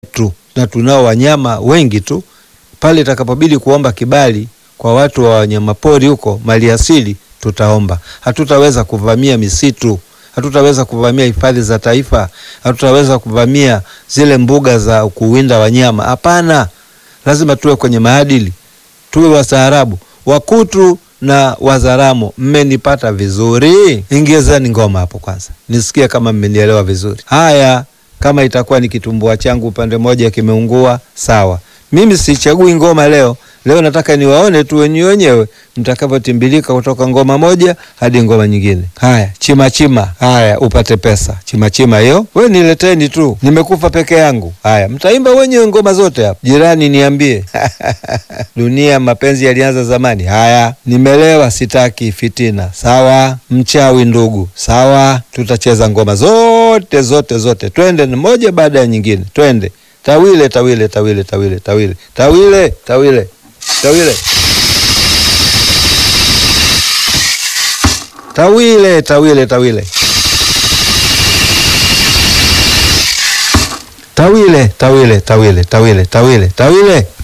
tu, na tunao wanyama wengi tu. Pale itakapobidi kuomba kibali kwa watu wa wanyamapori huko, maliasili, tutaomba. Hatutaweza kuvamia misitu, hatutaweza kuvamia hifadhi za taifa, hatutaweza kuvamia zile mbuga za kuwinda wanyama. Hapana, lazima tuwe kwenye maadili, tuwe wastaarabu. Wakutu na Wazaramo, mmenipata vizuri? Ingezeni ngoma hapo kwanza nisikie kama mmenielewa vizuri. Haya, kama itakuwa ni kitumbua changu upande mmoja kimeungua, sawa. Mimi sichagui ngoma leo. Leo nataka niwaone tu wenyewe wenyewe mtakavyotimbilika kutoka ngoma moja hadi ngoma nyingine. Haya, chima chima, haya upate pesa. Chima chima hiyo, we nileteni tu, nimekufa peke yangu. Haya, mtaimba wenyewe ngoma zote hapa. Jirani niambie dunia mapenzi yalianza zamani. Haya, nimelewa, sitaki fitina. Sawa, mchawi ndugu. Sawa, tutacheza ngoma zote zote zote, twende moja baada ya nyingine, twende tawile tawile tawile tawile tawile tawile tawile tawile tawile tawile tawile tawile tawile tawile tawile tawile tawile